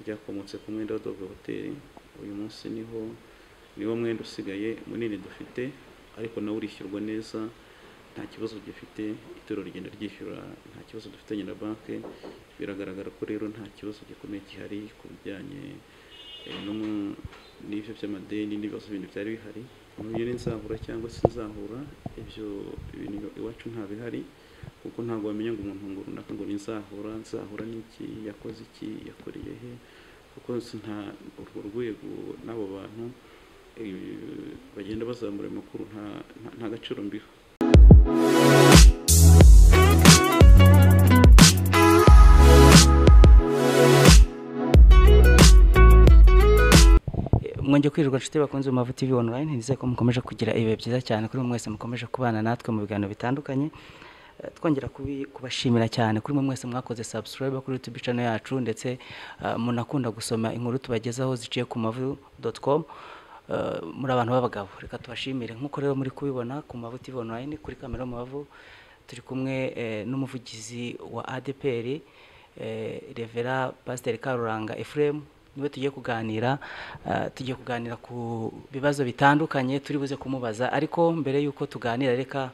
ryakomotse ku mwenda w'Adobe Hotel uyu munsi niho niwo mwenda usigaye munini dufite ariko nawe urishyurwa neza nta kibazo gifite itorero rigenda ryishyura nta kibazo dufitanye na banki biragaragara ko rero nta kibazo gikomeye gihari ku bijyanye eh, n'umu- n'ibyo by'amadeni n'ibibazo bindi byari bihari ntuye n'inzahura cyangwa se inzahura ibyo ibintu iwacu nta bihari kuko ntabwo wamenya ngo umuntu ngo runaka ngo nizahura nzahura n'iki yakoze iki yakoreye he kuko si nta urwo rwego n'abo bantu eh, bagenda bazamura ayo makuru nta, nta, nta gaciro mbiha mwongeye kwirirwa inshuti bakunze mu mavu tv online nizeye ko mukomeje kugira ibihe byiza cyane kuri mwe mwese mukomeje kubana natwe mu biganiro bitandukanye Eh, twongera kubi- kubashimira cyane kuri mwe mwese mwakoze subscribe kuri youtube channel yacu ndetse eh, munakunda gusoma inkuru tubagezaho ziciye ku mavu com muri abantu b'abagabo reka tubashimire nk'uko rero muri kubibona ku mavu tv online kuri kamera mu mavu turi kumwe eh, n'umuvugizi wa adpr eh, revera pasiteri karuranga efuremu niwe tugiye kuganira eh, tugiye kuganira ku bibazo bitandukanye turi buze kumubaza ariko mbere y'uko tuganira reka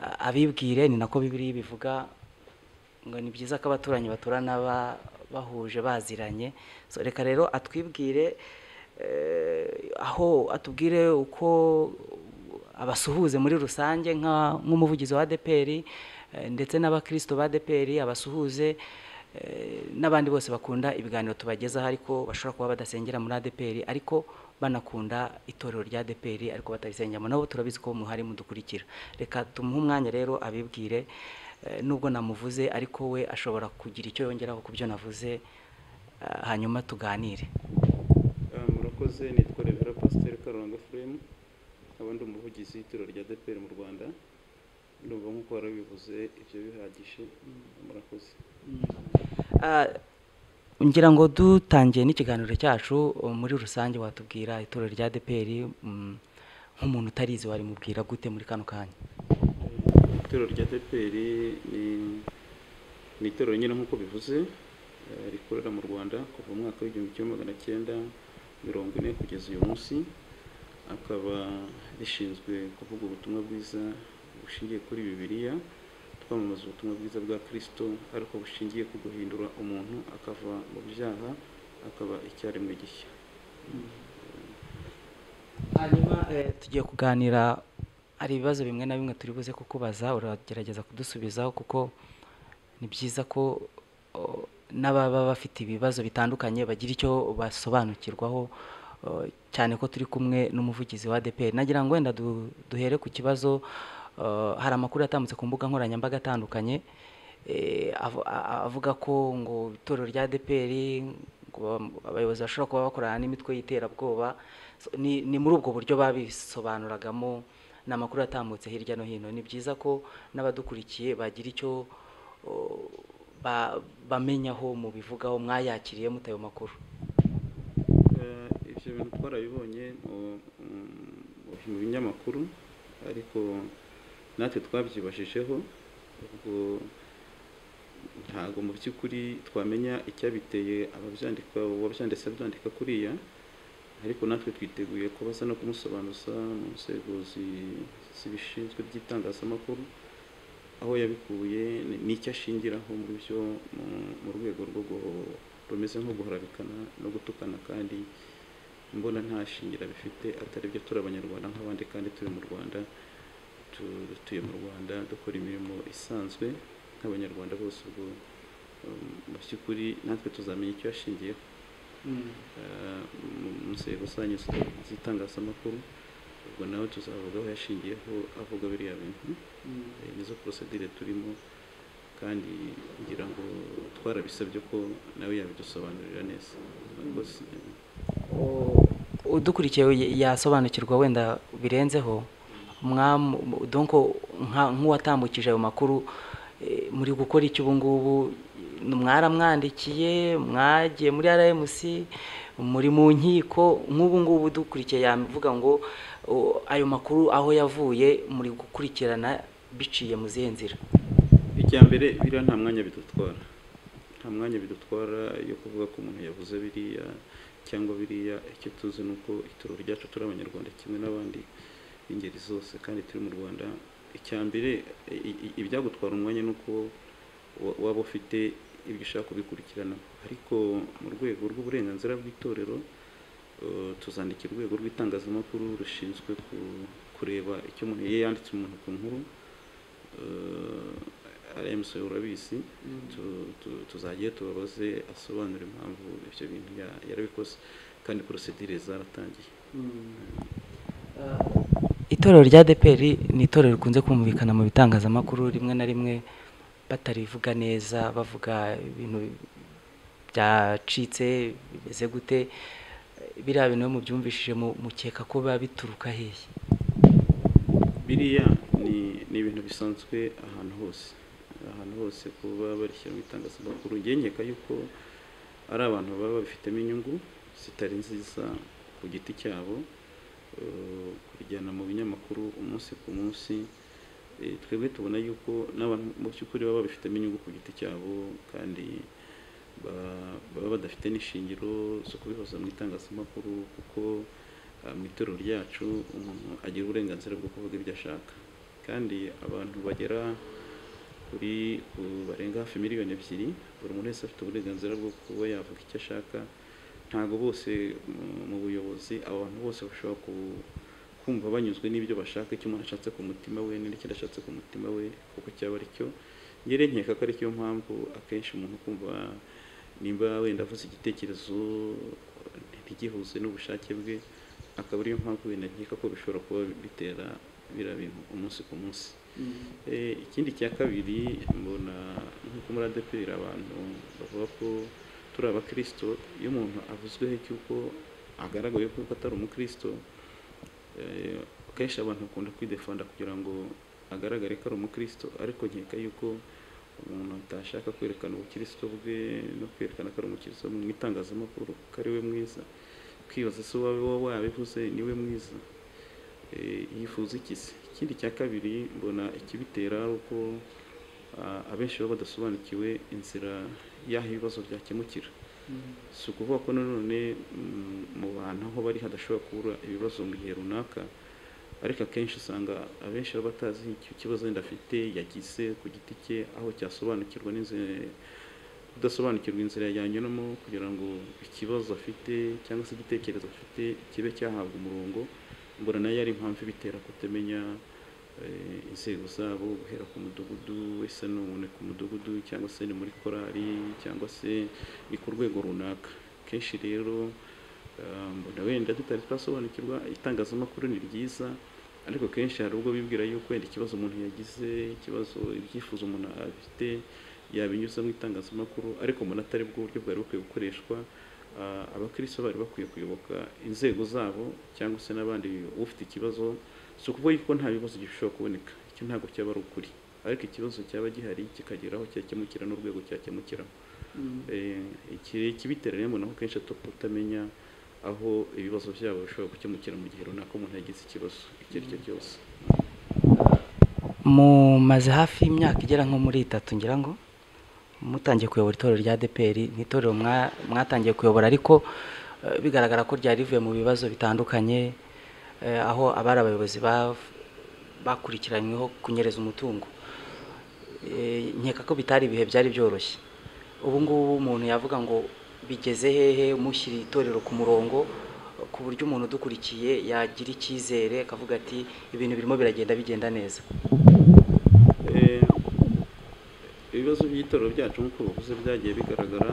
eh, abibwire ni nako bibiri bivuga ngo ni byiza ko abaturanyi baturana ba- bahuje baziranye so reka rero atwibwire eh, aho atubwire uko abasuhuze muri rusange nka- nk'umuvugizi wa adeperi ndetse n'abakristo ba adeperi abasuhuze eh, n'abandi bose bakunda ibiganiro tubagezaho ariko bashobora kuba badasengera muri adeperi ariko banakunda itorero rya adeperi ariko batarisengeramo nabo turabizi ko muhari mudukurikira reka tumuhe umwanya rero abibwire eh, nubwo namuvuze ariko we ashobora kugira icyo yongeraho ku byo navuze eh, hanyuma tuganire Ah, murakoze nitwa revera pasiteri karuranga furemu nkaba ndi umuvugizi w'itorero rya dpr mu rwanda ndumva nk'uko warabivuze ibyo bihagije murakoze Ah, ngira ngo dutangiye n'ikiganiro cyacu uh, muri rusange watubwira itorero rya deperi nk'umuntu utarizi warimubwira gute muri kano kanya itorero rya dpr ni ni itorero nyine nk'uko bivuze eh, rikorera mu rwanda kuva mu mwaka w'igihumbi kimwe magana cyenda mirongo ine kugeza uyu munsi akaba rishinzwe kuvuga ubutumwa bwiza bushingiye kuri bibiliya twamamaza ubutumwa bwiza bwa kirisito ariko bushingiye ku guhindura umuntu akava mu byaha akaba icyaremwe gishya hanyuma eh, tugiye kuganira hari ibibazo bimwe na bimwe turi buze kukubaza uragerageza kudusubizaho kuko ni byiza ko oh, n'ababa bafite ibibazo bitandukanye bagira icyo basobanukirwaho oh, cyane ko turi kumwe n'umuvugizi wa ADEPR nagira ngo wenda du- duhere ku kibazo oh, hari amakuru yatambutse ku mbuga nkoranyambaga atandukanye eh, av- a- avuga ko ngo itorero rya ADEPR ngo bam- abayobozi bashobora kuba bakorana n'imitwe y'iterabwoba So, ni ni muri ubwo buryo babisobanuragamo ni amakuru atambutse hirya no hino ni byiza ko n'abadukurikiye bagira icyo o, ba- bamenyaho mubivugaho mwayakiriye mute ayo makuru Eh, ibyo bintu twarabibonye mu- mu- mu binyamakuru ariko natwe twabyibashijeho ubwo ntabwo mu by'ukuri twamenya icyabiteye ababyandika uwabyanditse abyandika kuriya ariko natwe twiteguye kubaza no kumusobanuza mu nzego zi- zibishinzwe by'itangazamakuru aho yabikuye ni- n'icyo ashingiraho muri byo mu- mu rwego rwo gu- rumeze nko guharabikana no gutukana kandi mbona nta shingira bifite atari byo turi abanyarwanda nk'abandi kandi turi mu rwanda tu- dutuye mu rwanda dukora imirimo isanzwe nk'abanyarwanda bose ubwo um, mu by'ukuri natwe tuzamenya icyo yashingiyeho eh, mu- mu nzego zanyu zita- z'itangazamakuru ubwo nawe tuzavuga aho yashingiyeho avuga biriya bintu Eh, nizo porosedire turimo kandi ngira ngo twarabisabye ko nawe yabidusobanurira neza Murakoze. O- udukurikiye ya- yasobanukirwa wenda birenzeho mwamu donko nka- nk'uwatambukije ayo makuru eh, muri gukora iki ubu ngubu mwaramwandikiye mwagiye muri rmc muri mu nkiko nk'ubu ngubu udukurikiye yavuga ngo o, ayo makuru aho yavuye muri gukurikirana biciye mu zihe nzira icya mbere biriya nta mwanya bidutwara nta mwanya bidutwara yo kuvuga ko umuntu yavuze biriya cyangwa biriya icyo tuzi ni uko itorero ryacu turi abanyarwanda kimwe n'abandi b'ingeri zose kandi turi mu rwanda icya mbere i- i- ibyagutwara umwanya ni uko wa- waba ufite ibyo ushaka kubikurikirana ariko mu rwego rw'uburenganzira bw'itorero eh, tuzandikira urwego rw'itangazamakuru rushinzwe ku- kureba icyo umuntu iyo yanditse umuntu ku nkuru arayimusoye urabizi tu- tu- tuzagiye tubabaze asobanura impamvu ibyo bintu ya- yarabikoze kandi porosedire zaratangiye itorero rya deperi ni itorero rikunze kumvikana mu bitangazamakuru rimwe na rimwe batarivuga neza bavuga ibintu byacitse bimeze gute biriya bintu iyo mubyumvishije mu- mukeka ko biba bituruka hehe biriya ni ni ibintu bisanzwe ahantu hose ahantu hose kuba barishyira mu itangazamakuru ngenyeka yuko ari abantu baba babifitemo inyungu zitari nziza ku giti cyabo eh, kurijyana mu binyamakuru umunsi ku munsi eh, twebwe tubona yuko n'abantu mu by'ukuri baba babifitemo inyungu ku giti cyabo kandi ba- baba badafite n'ishingiro zo kubihoza mu itangazamakuru kuko ah, mu itorero ryacu umuntu agira uburenganzira bwo kuvuga ibyo ashaka kandi abantu bagera kuri ku- barenga hafi miliyoni ebyiri buri muntu wese afite uburenganzira bwo kuba yavuga icyo ashaka ntabwo bose mu- mu buyobozi abantu bose bashobora ku- kumva banyuzwe n'ibyo bashaka icyo umuntu ashatse ku mutima we n'ikindi ashatse ku mutima we kuko cyaba ari cyo ngere nkeka ko ari cyo mpamvu akenshi umuntu kumva nimba wenda avuze igitekerezo ntigihuze n'ubushake bwe akaba ariyo mpamvu wenda nkeka ko bishobora kuba bitera biriya bintu umunsi ku munsi Eh, ikindi cya kabiri mbona nk'uko muri adeperi abantu bavuga ko turi abakristo iyo umuntu avuzweho cy'uko agaragaye ko atari umukristo eh, kenshi abantu bakunda kwidefanda kugira ngo agaragare ko ari umukristo ariko nkeka yuko umuntu atashaka kwerekana ubukristo bwe no kwerekana ko ari umukristo mu itangazamakuru ko ari we mwiza kwibaza se wowe wowe wabivuze ni we mwiza Eh, yifuza iki se ikindi cya kabiri mbona ikibitera ari uko ah, abenshi baba badasobanukiwe inzira y'aho ibibazo byakemukira si ukuvuga ko nanone mm, mu bantu aho bari hadashobora kubura ibibazo mu gihe runaka ariko akenshi usanga abenshi baba batazi icyo kibazo wenda afite yagize ku giti cye aho cyasobanukirwa n'inzira kudasobanukirwa inzira yanyuramo kugira ngo ikibazo afite cyangwa se igitekerezo afite kibe cyahabwa umurongo mbona nayo ari impamvu ibitera kutamenya eh, inzego zabo guhera ku mudugudu wese n'ubune ku mudugudu cyangwa se ni muri korali cyangwa se ni ku rwego runaka kenshi rero eh, mbona wenda tutari twasobanukirwa itangazamakuru ni ryiza ariko kenshi hari ubwo bibwira yuko wenda ikibazo umuntu yagize ikibazo ibyifuzo umuntu afite yabinyuza mu itangazamakuru ariko mbona atari bwo buryo bwari bukwiye gukoreshwa Ah, abakristo bari bakwiye kuyoboka inzego zabo cyangwa se n'abandi ufite ikibazo si ukuvuga yuko nta bibazo gishobora kuboneka icyo ntabwo cyaba ari ukuri ariko ikibazo cyaba gihari kikagera aho cyakemukira n'urwego cyakemukira ikibitera rero mbona ko kenshi atapfa kutamenya aho ibibazo byabo bishobora gukemukira mu gihe runaka umuntu yagize ikibazo icyo ari cyo cyose mumaze hafi y'imyaka igera nko muri itatu ngira ngo mutangiye kuyobora itorero rya deperi ni itorero mwa- mwatangiye kuyobora ariko eh, bigaragara ko ryari rivuye mu bibazo bitandukanye eh, aho abari abayobozi bav- bakurikiranyweho kunyereza umutungo Eh, nkeka ko bitari ibihe byari byoroshye ubu ngubu umuntu yavuga ngo bigeze hehe mushyira itorero ku murongo ku buryo umuntu udukurikiye yagira icyizere akavuga ati ibintu birimo biragenda bigenda neza Eh, ibibazo by'itorero byacu nk'uko bavuze byagiye bigaragara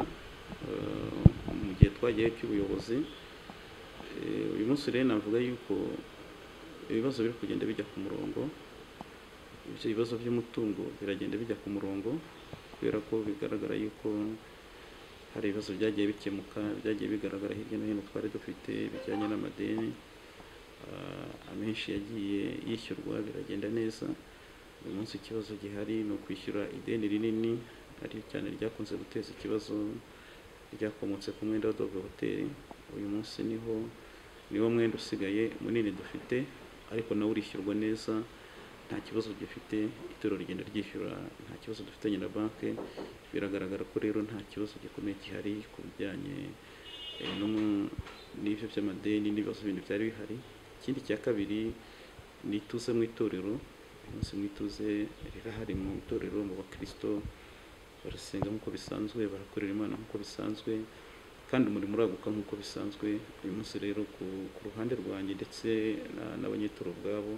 eh, mu gihe twagiye cy'ubuyobozi Eh, uyu munsi rero navuga yuko ibibazo biri kugenda bijya ku murongo ibyo bibazo by'umutungo biragenda bijya ku murongo kubera ko bigaragara yuko hari ibibazo byagiye bikemuka byagiye bigaragara hirya no hino twari dufite bijyanye n'amadeni Ah, amenshi yagiye yishyurwa biragenda neza uyu munsi ikibazo gihari ni ukwishyura ideni rinini ari cyane ryakunze guteza ikibazo ryakomotse ku mwenda wa dobe hoteli uyu munsi niho niwo mwenda usigaye munini dufite ariko nawo urishyurwa neza nta kibazo gifite ituro rigenda ryishyura nta kibazo dufitanye na banki biragaragara ko rero nta kibazo gikomeye gihari ku bijyanye eh, n'umu- n'ibyo by'amadeni n'ibibazo bindi byari bihari ikindi cya kabiri ni ituze mu itorero uyu munsi mu ituze rirahari mu itorero mu bakirisito barasenga nk'uko bisanzwe barakorera imana nk'uko bisanzwe kandi umurimo uraguka nk'uko bisanzwe uyu munsi rero ku, ku ruhande rwanjye ndetse na- n'abanyetoro ubwabo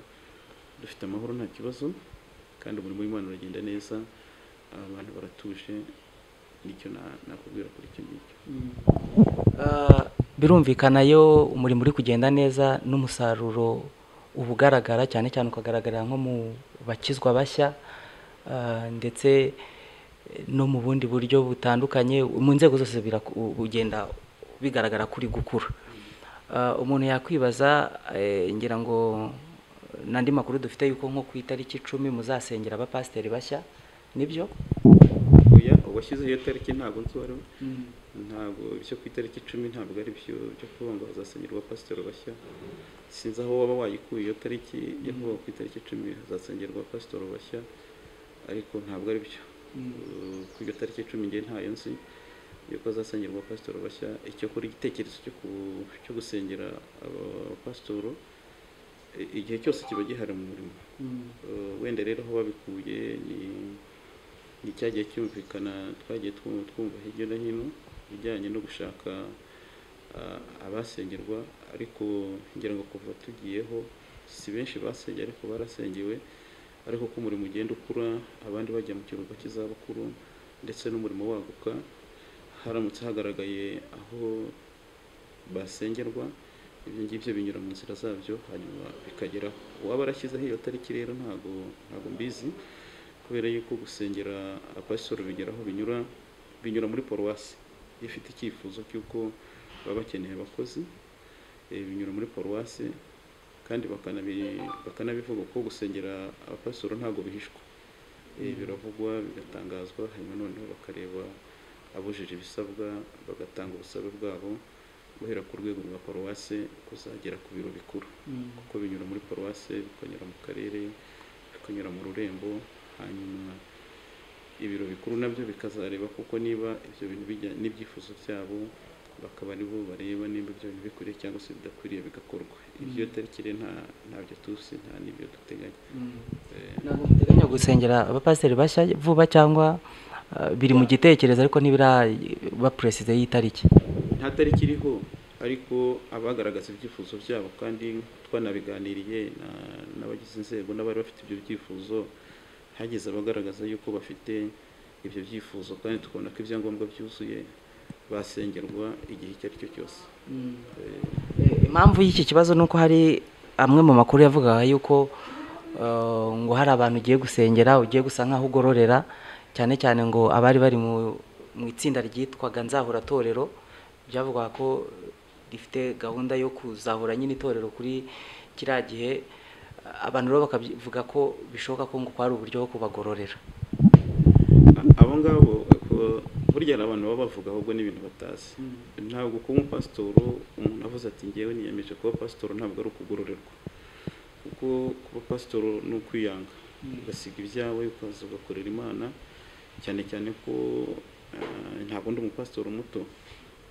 dufite amahoro nta kibazo kandi umurimo w'imana uragenda neza abantu baratuje nicyo na- nakubwira kuri icyo ngicyo Ah, birumvikana yo umurimo uri kugenda neza n'umusaruro uba ugaragara cyane cyane ukagaragarira nko mu bakizwa bashya ah, ndetse eh, no mu bundi buryo butandukanye mu nzego zose biraku- u- ugenda bigaragara kuri gukura Ah, umuntu yakwibaza eh, ngira ngo n'andi makuru dufite yuko nko ku itariki icumi muzasengera abapasiteri bashya nibyo oya uwashyizeho iyo tariki ntabwo nzi uwo ari we ntabwo ibyo ku itariki icumi ntabwo ari byo byo kuvuga ngo hazasengerwa pasitoro bashya sinzi aho waba wayikuye iyo tariki yo kuvuga ku itariki icumi hazasengerwa pasitoro bashya ariko ntabwo ari byo Uh, ku iyo tariki icumi ngewe ntayo nzi yuko hazasengerwa pasitoro bashya icyo kuri igitekerezo cyo ku- cyo gusengera abapasitoro i- igihe cyose kiba gihari mu murimo Uh, wenda rero aho babikuye ni ni cya gihe cyumvikana twagiye twu- twumva hirya no hino ibijyanye no gushaka ah, abasengerwa ariko ngira ngo kuva tugiyeho si benshi basengeye ariko barasengewe ariko ko umurimo ugenda ukura abandi bajya mu kiruhuko cy'izabukuru ndetse n'umurimo waguka haramutse hagaragaye aho basengerwa ibyo ngibyo binyura mu nzira zabyo hanyuma bikageraho uwaba arashyizeho iyo tariki rero ntabwo ntabwo mbizi kubera yuko gusengera abapasitori bigera aho binyura binyura muri paruwasi iyo ifite icyifuzo cy'uko baba bakeneye abakozi eh, binyura muri paruwasi kandi bakanabi- bakanabivuga ko gusengera abapasitori ntabwo bihishwa Eh, biravugwa bigatangazwa hanyuma noneho bakareba abujije ibisabwa bagatanga ubusabe bwabo guhera ku rwego rwa paruwase kuzagera ku biro bikuru kuko binyura muri paruwase bikanyura mu karere bikanyura mu rurembo hanyuma ibiro bikuru nabyo bikazareba kuko niba ibyo bintu bijya n'ibyifuzo byabo bakaba aribo bareba niba ibyo bintu bikwiriye cyangwa se bidakwiriye bigakorwa ibyo tariki rero nta- ntabyo tuzi nta n'ibyo duteganya Eh, ntabwo muteganya gusengera abapasiteri bashya vuba cyangwa ah, biri mu gitekerezo ariko ntibiraba perezida y'itariki nta tariki iriho ariko abagaragaza ibyifuzo byabo kandi twanabiganiriye na- n'abagize inzego n'abari bafite ibyo byifuzo hagize abagaragaza yuko bafite ibyo byifuzo kandi tukabona ko ibyangombwa byuzuye basengerwa igihe icyo ari cyo cyose Eh, Eh, impamvu y'iki kibazo ni uko hari amwe mu makuru yavugaga yuko eh, ngo hari abantu ugiye gusengera ugiye gusa nk'aho ugororera cyane cyane ngo abari bari mu mu itsinda ryitwaga nzahura torero byavugaga ko rifite gahunda yo kuzahura nyine itorero kuri kiriya gihe abantu rero bakavuga ko bishoboka ko ngo kwari uburyo bwo kubagororera abo ngabo ko- burya hari abantu baba bavuga ahubwo n'ibintu batazi ntabwo kuba umupasitoro umuntu avuze ati ngewe niyemeje kuba pasitoro ntabwo ari ukugororerwa kuko kuba pasitoro ni ukwiyanga ugasiga ibyawe ukaza ugakorera imana cyane cyane ko ah, ntabwo ndi umupasitoro muto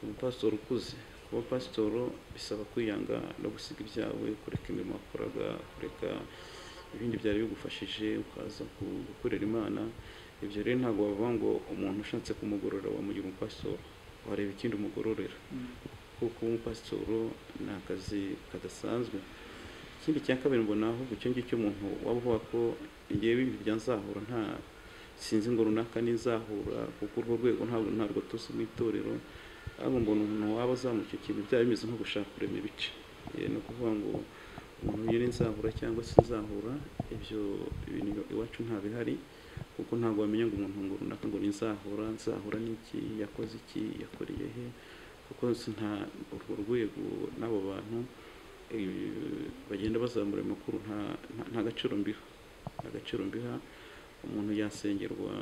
umupasitoro ukuze kuba pasitoro bisaba kwiyanga no gusiga ibyawe kureka imirimo wakoraga kureka ibindi byari bigufashije ukaza ku- gukorera imana ibyo rero ntabwo bavuga ngo umuntu ushatse kumugorora wamugira umupasitoro wareba ikindi umugororera kuko umupasitoro ni akazi kadasanzwe ikindi cya kabiri mbona ahubwo icyo ngicyo umuntu waba uvuga ko ngewe ibintu bya nzahura nta sinzi ngo runaka ni nzahura kuko urwo rwego ntabwo ntabwo tuzi mu itorero ahubwo mbona umuntu waba azamuka ikintu byaba bimeze nko gushaka kurema ibice Eh, ni ukuvuga ngo umuntu yari nzahura cyangwa se nzahura ibyo ibintu iwacu ntabihari kuko ntabwo wamenya ngo umuntu ngo runaka ngo ni nzahura nzahura n'iki yakoze iki yakoreye he kuko si nta urwo rwego n'abo bantu eh, bagenda bazamura ayo makuru nta nta- nta gaciro mbiha nta gaciro mbiha umuntu yasengerwa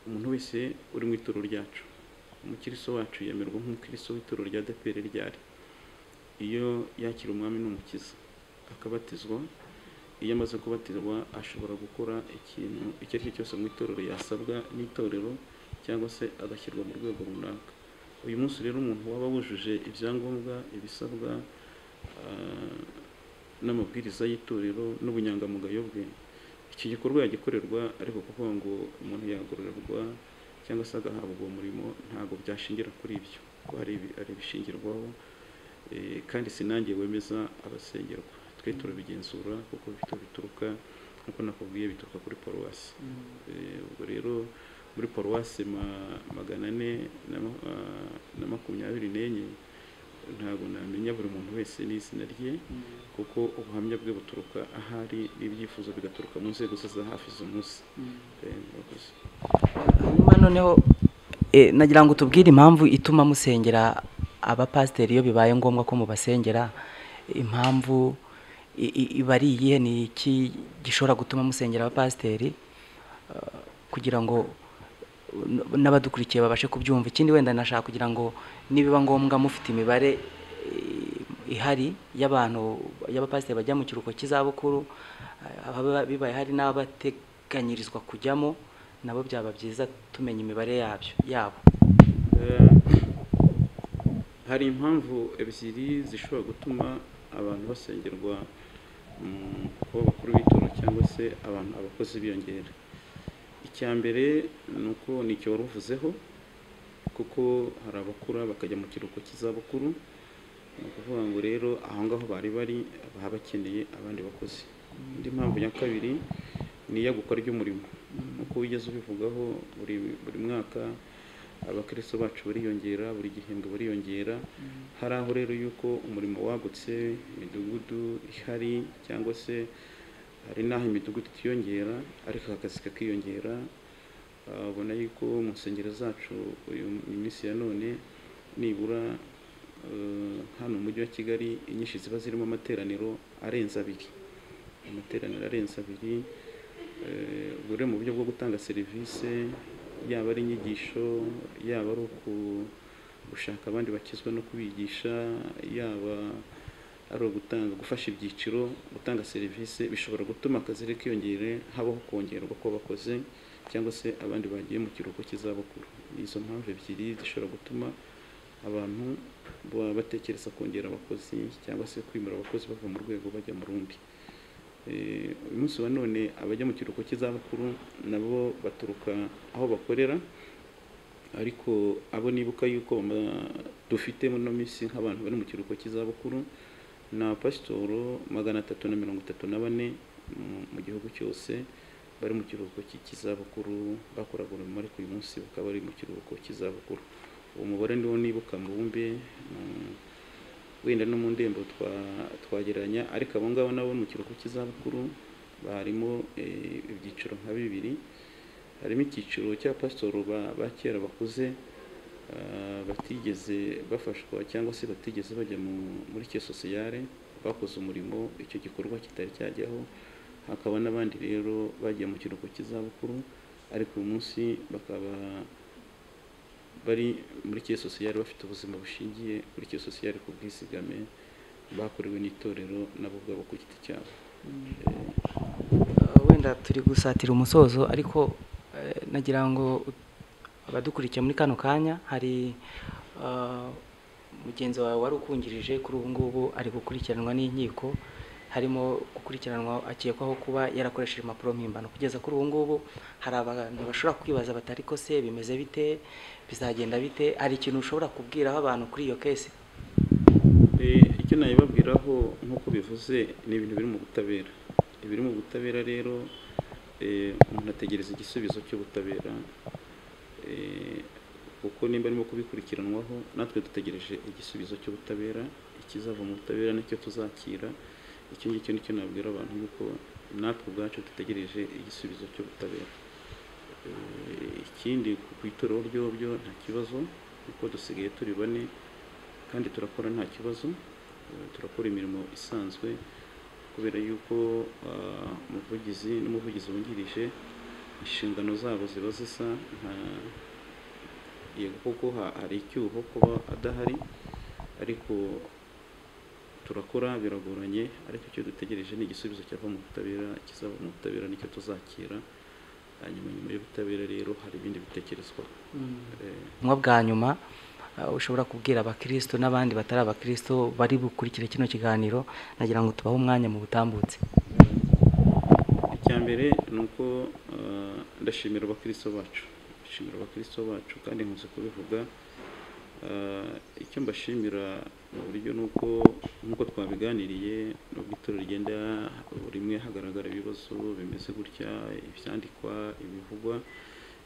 umuntu wese uri mu ituro ryacu umukiristo wacu yemerwa nk'umukiristo w'ituro rya dpr ryari iyo yakira umwami n'umukiza akabatizwa iyo amaze kubatirwa ashobora gukora ikintu icyo ari cyo cyose mu itorero yasabwa n'itorero cyangwa se agashyirwa mu rwego runaka uyu munsi rero umuntu waba wujuje ibyangombwa ibisabwa ah, n'amabwiriza y'itorero n'ubunyangamugayo bwe iki gikorwa yagikorerwa ariko kuvuga ngo umuntu yagororerwa cyangwa se agahabwa uwo murimo ntabwo byashingira kuri ibyo kuko hari ibi- hari ibishingirwaho Eh, kandi sinangiye wemeza abasengerwa twe turabigenzura kuko bito bituruka nk'uko nakubwiye bituruka kuri paruwasi Eh, ubwo rero muri paruwasi ma- magana ane na ma- ah, na makumyabiri n'enye ntabwo namenya buri muntu wese n'izina rye kuko ubuhamya bwe buturuka ahari n'ibyifuzo bigaturuka mu nzego ze za hafi z'umunsi Eh, murakoze. hanyuma noneho eh, nagira ngo tubwire impamvu ituma musengera abapasiteri iyo bibaye ngombwa ko mubasengera impamvu i- i- iba ari iyihe ni iki gishobora gutuma musengera abapasiteri eh, kugira ngo n- n'abadukurikiye babashe kubyumva ikindi wenda nashaka kugira ngo nibiba ngombwa mufite imibare eh, ihari y'abantu y'abapasiteri bajya mu kiruhuko cy'izabukuru eh, ababa bibaye hari n'abateganyirizwa kujyamo nabo byaba byiza tumenya imibare yabyo yabo Eh, hari impamvu ebyiri zishobora gutuma abantu basengerwa mm, kuba bakuru b'itora cyangwa se abantu abakozi biyongera icya mbere ni uko ni icyo wari uvuzeho kuko hari abakura bakajya mu kiruhuko cy'izabukuru ni ukuvuga ngo rero aho ngaho bari bari baba bakeneye abandi bakozi indi mpamvu ya kabiri ni iyagukwa ry'umurimo nk'uko wigeze ubivugaho buri buri mwaka abakristo bacu bariyongera buri gihembwe bariyongera hari aho rero yuko umurimo wagutse imidugudu ihari cyangwa se hari n'aho imidugudu itiyongera ariko akazi kakiyongera Ah, ubona yuko mu nsengero zacu uyu minsi ya none nibura eh, hano mu mujyi wa kigali inyinshi ziba zirimo amateraniro arenze abiri amateraniro arenze abiri Eh, ubwo rero mu buryo bwo gutanga serivisi yaba ari inyigisho yaba ari uku- gushaka abandi bakizwa no kubigisha yaba ari ugutanga gufasha ibyiciro gutanga serivisi bishobora gutuma akazi rero kiyongere habaho kongerwa kw'abakozi cyangwa se abandi bagiye mu kiruhuko cy'izabukuru Ni izo mpamvu ebyiri zishobora gutuma abantu baba batekereza kongera abakozi cyangwa se kwimura abakozi bava mu rwego bajya mu rundi Eh, uyu munsi wa none abajya mu kiruhuko cy'izabukuru nabo baturuka aho bakorera ariko abo nibuka yuko bama- dufite muri ino minsi nk'abantu bari mu kiruhuko cy'izabukuru ni abapasitoro magana atatu na mirongo itatu na bane mu- mu gihugu cyose bari mu kiruhuko cy'i- cy'izabukuru bakoraga umurimo ariko uyu munsi bakaba bari mu kiruhuko cy'izabukuru uwo mubare niwo nibuka mu bumbe mm, wenda no mu ndembo twa- twagereranya ariko abo ngabo nabo mu kiruhuko cy'izabukuru barimo eh, ibyiciro nka bibiri harimo icyiciro cya pasitoro ba ba kera bakuze ah, batigeze bafashwa cyangwa se batigeze bajya mu- muri cyo sosiyare bakoze umurimo icyo gikorwa kitari cyajyaho hakaba n'abandi rero bagiye mu kiruhuko cy'izabukuru ariko uyu munsi bakaba bari muri cyo sosiyare bafite ubuzima bushingiye kuri cyo sosiyare ku bwizigame bakorewe n'itorero nabo ubwabo ku giti cyabo Eh, wenda turi gusatira umusozo ariko eh, nagira ngo abadukurikiye muri kano kanya hari eh, mugenzi wawe wari ukungirije kuri ubu ngubu ari gukurikiranwa n'inkiko harimo gukurikiranwa akekwaho kuba yarakoresheje impapuro mpimbano kugeza kuri ubu ngubu hari abantu bashobora kwibaza bati ariko se bimeze bite bizagenda bite hari ikintu ushobora kubwiraho abantu kuri iyo kesi Eh, icyo nabibabwiraho nk'uko bivuze ni ibintu biri mu butabera ibiri mu butabera rero eh, umuntu ategereza igisubizo cy'ubutabera Eh, kuko nimba arimo kubikurikiranwaho natwe dutegereje igisubizo cy'ubutabera ikizava mu butabera nicyo tuzakira icyo ngicyo nicyo nabwira abantu yuko natwe ubwacu dutegereje igisubizo cy'ubutabera Eh, ikindi ku- ku itorero ryobyo nta kibazo kuko dusigaye turi bane kandi turakora nta kibazo eh, turakora imirimo isanzwe kubera yuko ah, umuvugizi n'umuvugizi wungirije inshingano zabo ziba zisa nta yego koko ha- hari icyuho kuba adahari ariko turakora biragoranye ariko icyo dutegereje ni igisubizo cyava mu butabera kizava mu butabera nicyo tuzakira hanyuma nyuma y'ubutabera rero hari ibindi bitekerezwa ubutumwa bwa nyuma uh, ushobora kubwira abakristo n'abandi batari abakristo bari bukurikire kino kiganiro nagira ngo tubahe umwanya mu butambutse icya mbere ni uko uh, ndashimira abakristo bacu ndashimira abakristo bacu kandi nkunze kubivuga Uh, icyo mbashimira mu buryo ni uko nk'uko twabiganiriye nubwo itorero rigenda buri umwe hagaragara ibibazo bimeze gutya ibyandikwa ibivugwa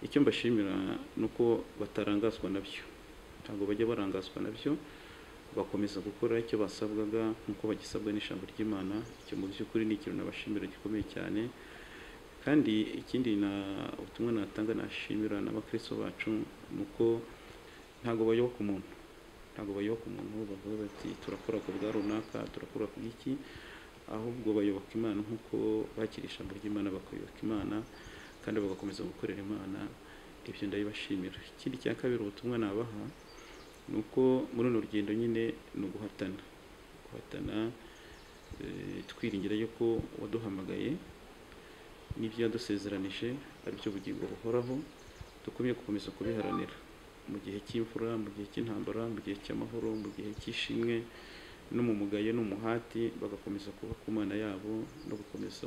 icyo mbashimira ni uko batarangazwa nabyo ntabwo bajya barangazwa nabyo bakomeza gukora icyo basabwaga nk'uko bagisabwa n'ijambo ry'imana icyo mu by'ukuri ni ikintu nabashimira gikomeye cyane kandi ikindi na ubutumwa natanga nashimira n'abakristo bacu ni uko ntabwo bayoba ku muntu ntabwo bayoba ku muntu bavuga bati turakora ku bwa runaka turakora ku bw'iki ahubwo bayoboka imana nk'uko bakira ijambo ry'imana bakayoboka imana kandi bagakomeza gukorera imana ibyo ndabibashimira ikindi cya kabiri ubutumwa nabaha ni uko muri runo rugendo nyine ni uguhatana guhatana twiringira yuko waduhamagaye n'ibyo yadusezeranije ari byo bugingo buhoraho dukumye gukomeza kubiharanira mu gihe cy'imvura mu gihe cy'intambara mu gihe cy'amahoro mu gihe cy'ishimwe n'umumugaye n'umuhati bagakomeza kuba ku mana yabo no gukomeza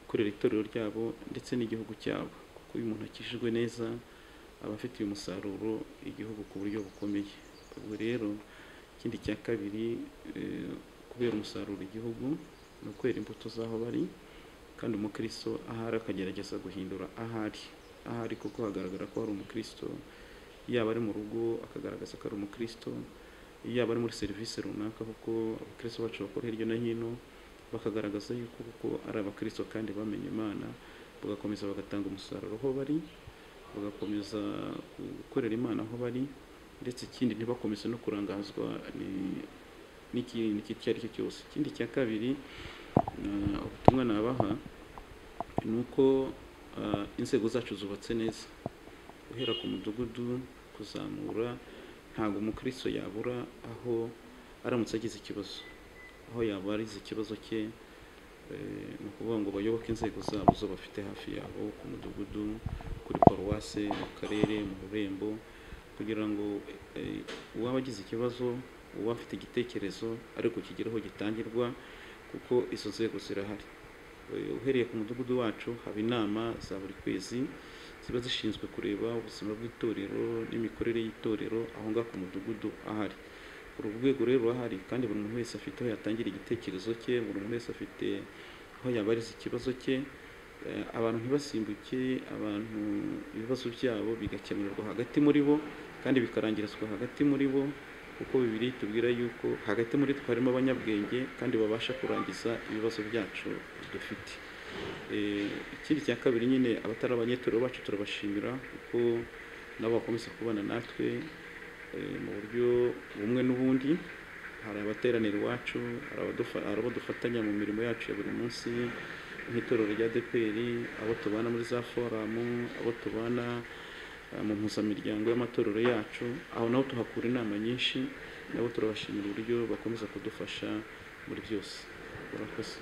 gukorera itorero ryabo ndetse n'igihugu cyabo kuko iyo umuntu akijijwe neza aba afite uyu musaruro igihugu ku buryo bukomeye ubwo rero ikindi cya kabiri kubera umusaruro igihugu ni ukwera imbuto z'aho bari kandi umukristo ahari akagerageza guhindura ahari ahari kuko hagaragara ko hari umukristo yaba ari mu rugo akagaragaza ko ari umukristo yaba ari muri serivisi runaka kuko abakristo bacu bakora hirya no hino bakagaragaza yuko kuko ari abakristo kandi bamenye imana bagakomeza bagatanga umusaruro aho bari bagakomeza gukorera imana aho bari ndetse ikindi ntibakomeze no kurangazwa n'ikintu icyo ari cyo cyose ikindi cya kabiri ubutumwa nabaha ni uko inzego zacu zubatse neza guhera ku mudugudu kuzamura ntabwo umukristo yabura aho aramutse agize ikibazo aho yaba arize ikibazo cye ni ukuvuga ngo bayoboke inzego zabo zo bafite hafi yabo ku mudugudu kuri paruwase mu karere mu rurembo kugira ngo uwaba agize ikibazo uba afite igitekerezo ariko kigeraho gitangirwa kuko izo nzego zirahari uhereye ku mudugudu wacu haba inama za buri kwezi ziba zishinzwe kureba ubuzima bw'itorero n'imikorere y'itorero aho ngaho ku mudugudu ahari uru rwego rero ahari kandi buri muntu wese afite aho yatangira igitekerezo cye buri muntu wese afite aho yabariza ikibazo cye abantu ntibasimbuke abantu ibibazo byabo bigakemurirwa hagati muri bo kandi bikarangirizwa hagati muri bo kuko bibiri tubwira yuko hagati muri twe harimo abanyabwenge kandi babasha kurangiza ibibazo byacu dufite ikindi cya kabiri nyine abatari abanyetorero bacu turabashimira kuko nabo bakomeza kubana natwe mu buryo bumwe n'ubundi hari abateranira iwacu hari abadufatanya mu mirimo yacu ya buri munsi nk'itorero rya deperi abo tubana muri za foramu abo tubana mu mpuzamiryango y'amatorero yacu aho naho tuhakura inama nyinshi nabo turabashimira uburyo bakomeza kudufasha muri byose urakoze